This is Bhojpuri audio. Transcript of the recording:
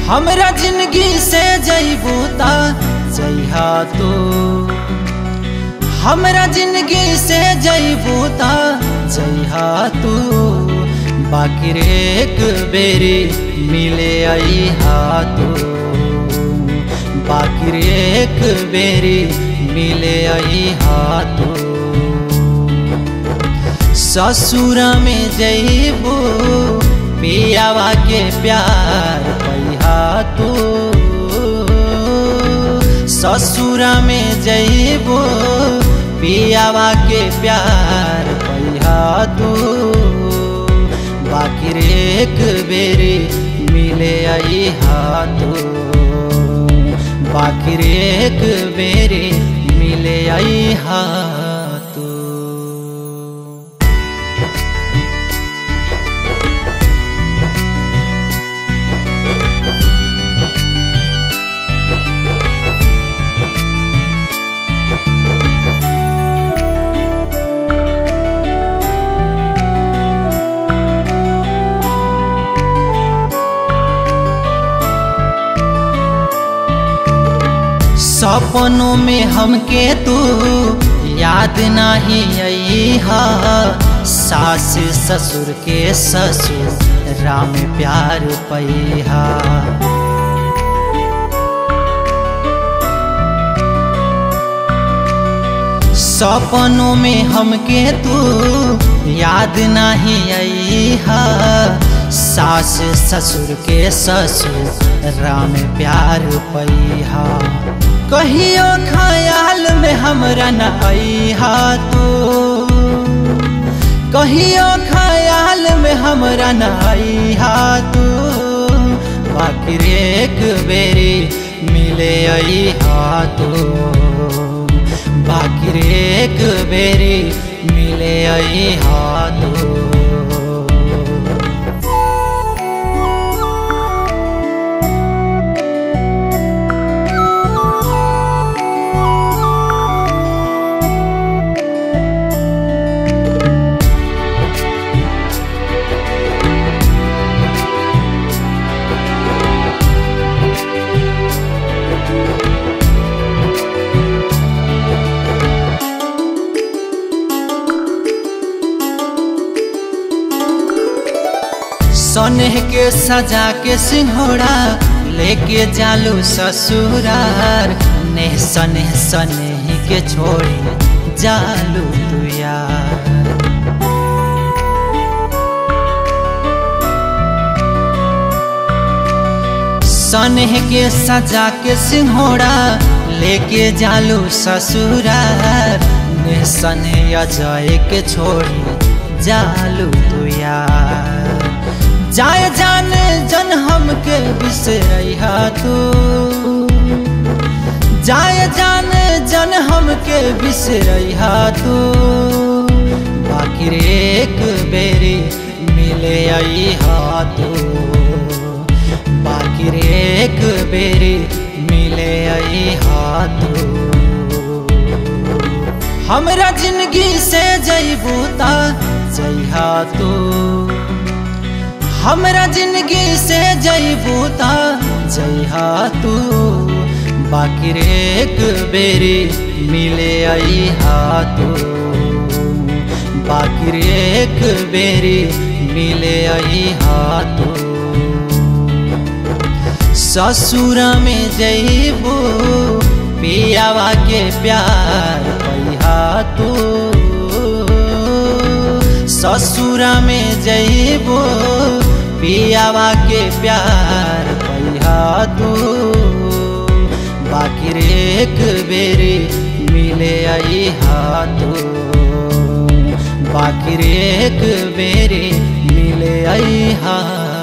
हमरा जिंदगी से जईबू ता जइहा तू हमरा जिंदगी से जईबू ता जइहा तू बाकी रे एक बेरी मिले अइहा तू बाकी रे एक बेरी मिले अइहा तू ससुर में जईबू पियावा के प्यार पैहा तू ससुर में जईबू पियावा के प्यार पैहा तू बाकी रे एक बेरी मिले अइहा तू बाकी रे एक बेरी मिले अइहा तू सपनों में हमके तू याद नहीं अइहा सास ससुर के ससुर राम प्यार पैहा सपनों में हमके तू याद नहीं अइहा सास ससुर के ससुर राम प्यार पैहा कहियो ख्याल में हमरा न अइहा तू कहियो ख्याल में हमरा न अइहा तू बाकी रे एक बेरी मिले अइहा तू बाकी रे एक बेरी मिले अइहा तू सनेह के सजा के सिंहोड़ा लेके जालू ससुरार नेह सनेह सनेह के छोड़े जालू तू यार सनेह के सजा के सिंहोड़ा लेके जालू ससुरार नेह सनेह अजय के छोड़े जालू तू यार जाय जान जन हमके बिसरहा तू जाय जान जन हमके बिसरहा तू बाकी रे एक बेरी मिले अइहा तू बाकी रे एक बेरी मिले अइहा तू हमरा जिंदगी से जईबू ता जइहा तू हमरा जिंदगी से जईबू ता जइहा तू बाकी रे एक बेरी मिले अइहा तू बाकी रे एक बेरी मिले अइहा तू ससुर में जईबू पियावा के प्यार पैहा तू ससुर में जईबू पियावा के प्यार पैहा तू बाकी रे एक बेरी मिले अइहा तू बाकी रे एक बेरी मिले अइहा